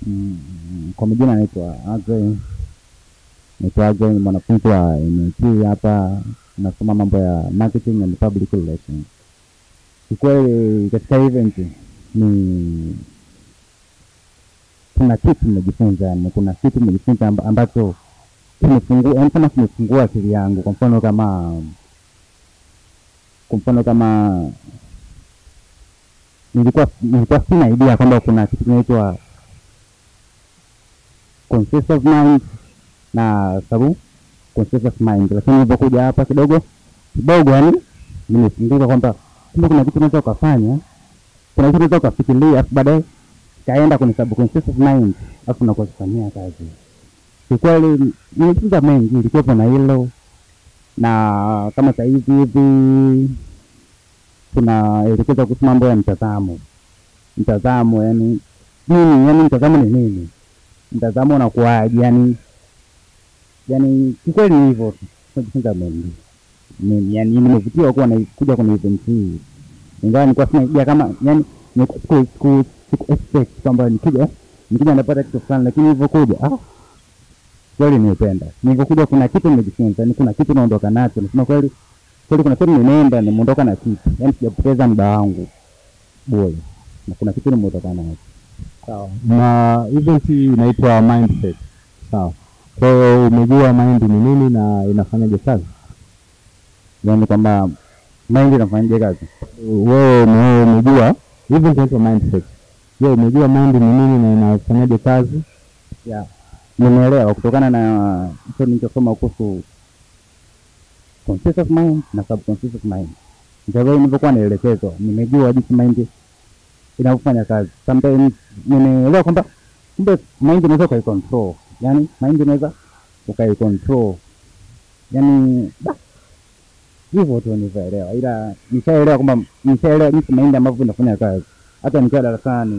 Mm, kwa majina anaitwa Agre, naitwa Agre, ni mwanafunzi wa MIT hapa, nasoma mambo ya marketing and public relations. Kikweli katika event ni kuna kitu nimejifunza, yani kuna kitu nimejifunza amba- ambacho kimefungua, yani kama kimefungua akili yangu. Kwa mfano kama kwa mfano kama nilikuwa nilikuwa sina idea kwamba kuna kitu kinaitwa conscious of mind na sabu conscious of mind, lakini nilipokuja hapa kidogo kidogo, yani nimefunguka kwamba kumbe kuna kitu unaweza ukafanya, kuna kitu unaweza ukafikiria, afu baadaye kaenda kwenye subconscious of mind, afu unakuwa kufanyia kazi. Kikweli nimejifunza mengi, ilikuwepo na hilo, na kama sasa hivi hivi tunaelekeza kuhusu mambo ya mtazamo. Mtazamo yani nini? Yani mtazamo ni nini? Mtazamo unakuwaje? Yani yani kikweli ni hivyo tu, tunajifunza mengi Mimi, yani nimevutiwa kuwa na kuja kwenye event hii, ingawa nilikuwa sina idea kama yani nilikuwa siku siku siku expect kwamba nikija nikija napata kitu fulani, lakini nilivyokuja ah, kweli nimependa. Nilivyokuja kuna kitu nimejifunza, yani kuna kitu naondoka nacho, nasema kweli kweli, kuna kitu nimeenda nimeondoka na kitu, yani sijapoteza muda wangu bure, na kuna kitu nimeondoka nacho. Sawa. Na event hii inaitwa mindset. Sawa. Kwa hiyo umejua mind ni nini na inafanyaje kazi? Yani kwamba mind inafanyaje kazi? Wewe wewe umejua event inaitwa mindset. Je, umejua mind ni nini na inafanyaje kazi? ya nimeelewa kutokana na hicho nilichosoma kuhusu conscious of mind na subconscious of mind. Ndio vile nilivyokuwa naelekezwa, nimejua jinsi mind inavyofanya kazi. Sometimes nimeelewa kwamba kumbe mind unaweza ukaicontrol, yani mind unaweza ukaicontrol, yani basi hivyo tu nilivyoelewa, ila nishaelewa kwamba nishaelewa jinsi mind ambavyo inafanya kazi. Hata nikiwa darasani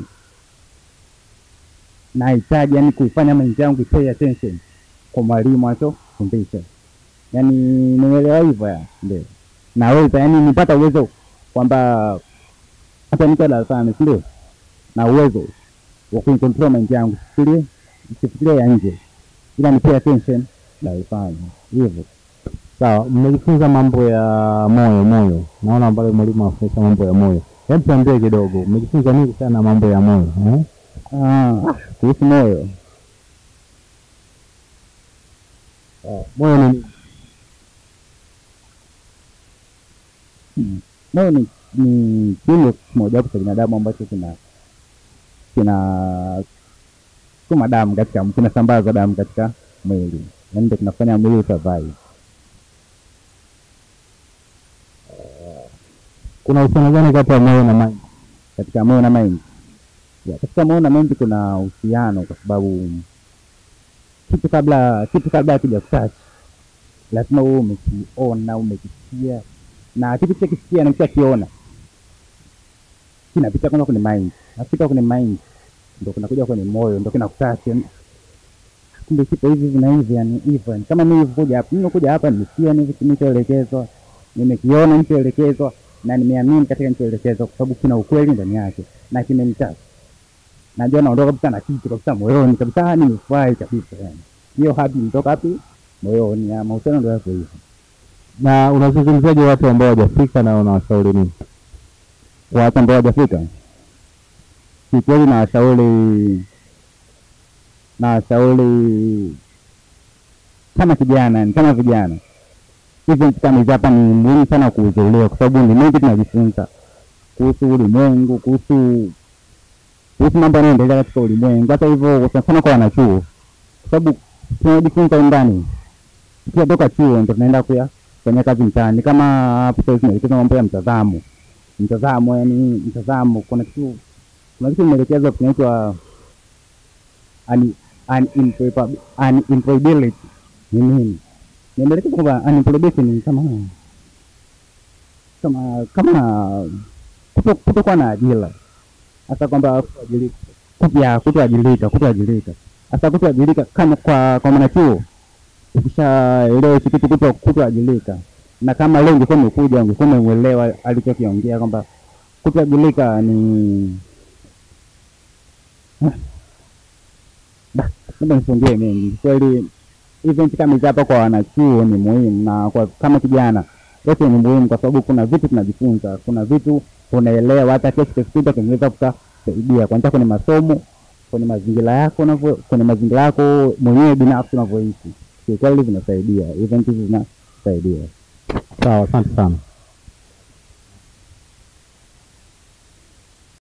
nahitaji yani kuifanya mind yangu ipay attention kwa mwalimu anachofundisha, yani nimeelewa hivyo ya ndio naweza yani nipata uwezo kwamba hata nikiwa darasani, si ndio, na uwezo wa kuicontrol mind yangu, sifikirie sifikirie ya nje, ila ni pay attention naifanya hivyo. Sawa, mmejifunza mambo ya moyo moyo. Naona pale mwalimu anafundisha mambo ya moyo. Hebu tuambie kidogo, mmejifunza nini kuhusiana na mambo ya moyo? Eh? Ah, kuhusu moyo Ah, Moyo ni nini? Mm. moyo ni ni kiungo kimojawapo cha binadamu ambacho kina kina sukuma damu katika kinasambaza damu katika mwili, yaani ndio kinafanya mwili usurvive. Kuna uhusiano gani kati ya moyo na mind? katika moyo na mind. Ya, katika moyo na mind kuna uhusiano kwa sababu kitu kabla kitu kabla hakija kutouch lazima wewe umekiona umekisikia, na kitu kishakisikia na kishakiona kinapita kwanza kwenye mind, nafika kwenye mind ndo kinakuja kwenye moyo ndo kinakutouch yani, kumbe kipo hivi hivi na hivi yani hivyo yani. Kama mimi nilivyokuja hapa, nimekuja hapa nimesikia hivi nilichoelekezwa, nimekiona nilichoelekezwa na nimeamini katika nilichoelekezwa kwa sababu kina ukweli ndani yake na kimenitaka. Najua naondoka kabisa na kitu kabisa moyoni kabisa, nimefurahi kabisa yani. Hiyo happy imetoka wapi? Moyoni. ya Mahusiano ndio yako hivyo. Na unazungumziaje watu ambao hawajafika na unawashauri nini? Kwa watu ambao hawajafika, kikweli nawashauri nawashauri kama kijana, ni kama vijana hivi kama hizi hapa ni muhimu sana kuhudhuria, kwa sababu ni mengi tunajifunza kuhusu ulimwengu, kuhusu kuhusu mambo yanayoendelea katika ulimwengu. Hata hivyo sana sana kwa wanachuo, kwa sababu tunajifunza ndani, tukitoka chuo ndo tunaenda kuya kufanya kazi mtaani. Kama hapo sasa tunaelekeza mambo ya mtazamo, mtazamo, yani mtazamo, kuna kitu kuna kitu imeelekezwa kinaitwa un- unemployab- unemployability ni nini? Nimeelekeza kwamba unemployability ni kama kama kama kuto- kutokuwa na ajira, hasa kwamba kutoajiri- kut- ya kutoajirika, kutoajirika, hasa kutoajirika kama kwa kwa mwanachuo, ukishaelewa hichi kitu kuto kutoajirika, na kama leo ungekuwa umekuja ungekuwa umeuelewa alichokiongea kwamba kutoajirika ni labda nisiongee mengi kweli. Event kama hizi hapa kwa wanachuo ni muhimu, na kwa kama kijana yote ni muhimu, kwa sababu kuna vitu tunajifunza, kuna vitu unaelewa, hata kesho kikipita kinaweza kukusaidia kwanza kwenye masomo, kwenye mazingira yako unavyo, kwenye mazingira yako mwenyewe binafsi unavyoishi. Kiukweli vinasaidia, event hizi zinasaidia. Sawa, asante sana.